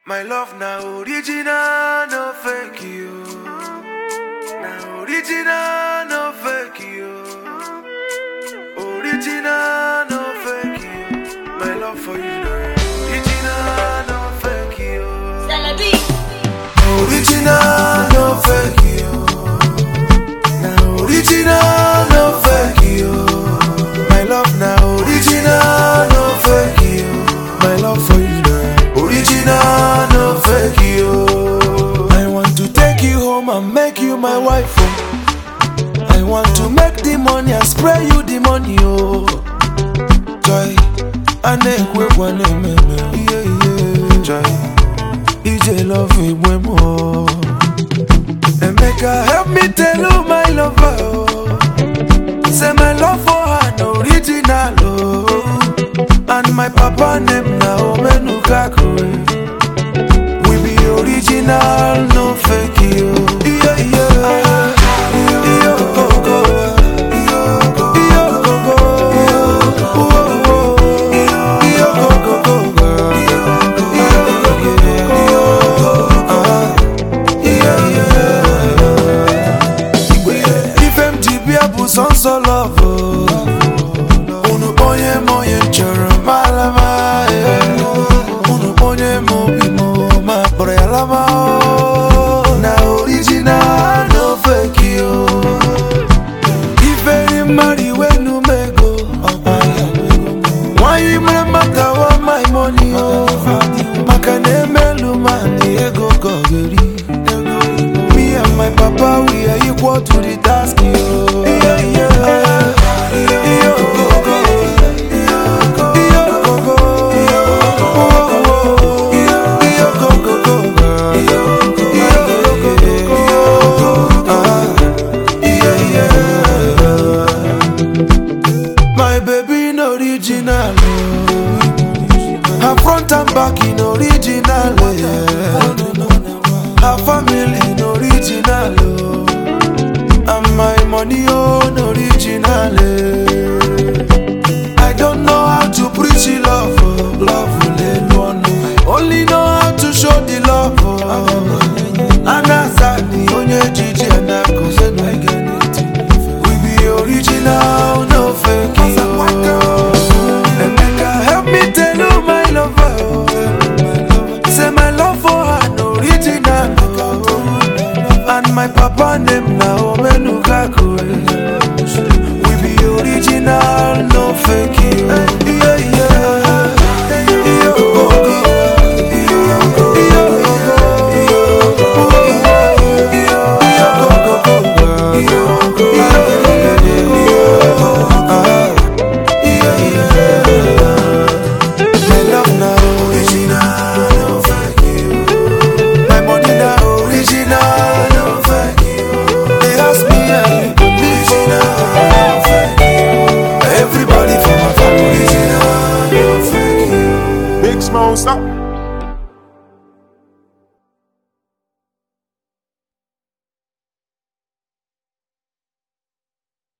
My love now original, no fake you. Now original, no fake you. Original, no fake you. My love for you now original, no fake you. Celebi. Original, no fake you. Now original, no fake you. My love now original, no fake you. My love for you now original, no fake you. I want to take you home and make you my wife. Oh. I want to make the money and spray you the money. Oh, joy. I nekwe one yeah yeah joy. EJ love igwe mo Emeka help me tell you my lover oh. Say my love for her no original oh. And my papa name na Omenukakure We be original no fake you Yeah yeah Iyo go go Iyo go go Iyo go go Iyo go go go girl ife m ji bịa bụ sọnsọ lọvụ unu onye m onye m chọrọ malama unu onye m obi m ma kpọrọ ya lama na original no fake yo iferi mmadụ iwe numego nwanyị mere maka wa my money o maka na emelu ma na ego ka ọ ga-eri Me and my papa, we are equal to the task. Yo. Yeah, yeah. Yo, go, go. Yo, go, go. Yo, go, go, go, girl. Yo, go, go. Ah, yeah, yeah. My baby in original. oh. Her front and back in original. Yeah. Her family in original. Oh. And my money on original. eh. I don't know how to preach the love. Oh. Love will alone. I only know how to show the love. Oh. Anazani onye jiji anakoze no We be original, no fake. Oh. Emeka, help me tell you my lover. Oh. Say my love for her no original oh. And my papa name na Omenukakure We be original, no fake you Yeah, yeah Yo, go, go. Yo, go, go. Yo, go, go, go, girl. Yo, go, go. Ah, yeah, yeah. My love na original, no fake you. My money na original, no fake you. They ask me and you original, no fake you. Everybody for my family original, no fake you. Big Smoke, stop.